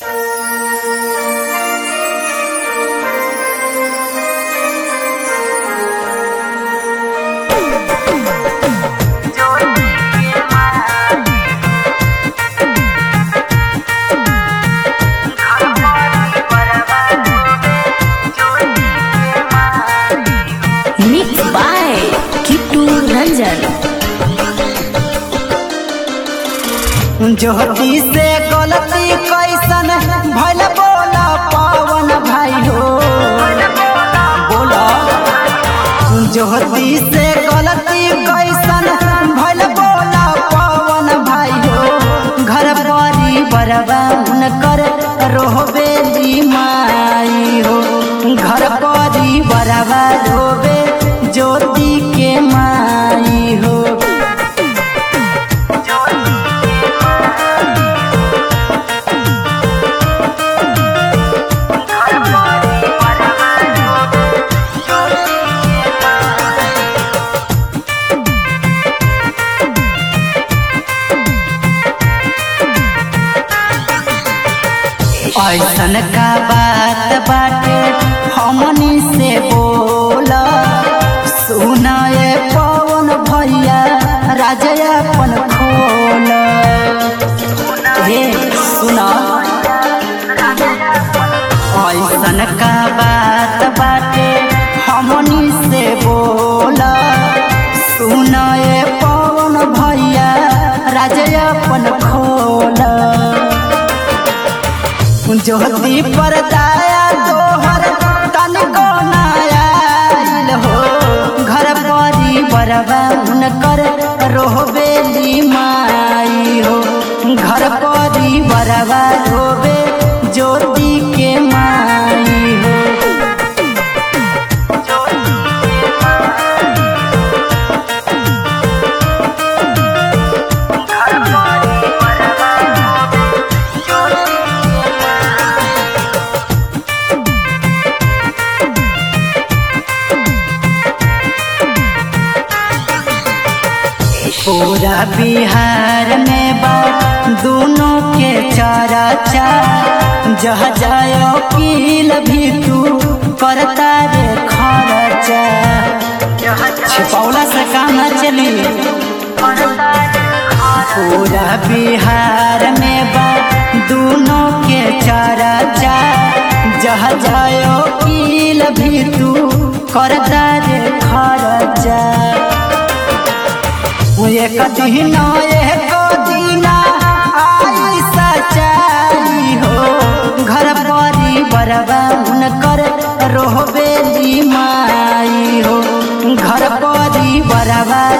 ज्योति से गलती कैसन भइल बोला पवन भाई हो बोला ज्योति से गलती कैसन भइल बोला पवन भाई हो घर बड़ी बरबान कर रोहबे माई हो घर बड़ी बरबा रोबे ज्योति के माई हो ऐसन का बात बाटे हमनी से बोला सुनाए पवन भैया राजया अपन खोल हे सुना ऐसन का बात बाटे हमनी से बोला सुनाए पवन भैया राजया अपन खोला ज्योति पर दाया तोहर तनिको नायाल हो घर बड़ी बरबान कर रोहबेली माई हो घर बड़ी बरबा रोबे ज्योति के माई हो पूरा बिहार में बा दोनों के चारा चार जह जायो किल भी तू करता रे खर्चा छिपौला से काम न चली पूरा बिहार में बा दोनों के चारा चार जह जायो किल भी तू करता रे खर्चा एक दिन एक दिन आई सच्चाई हो घर बड़ी बरबान कर रोहबेली माई हो घर बड़ी बरबा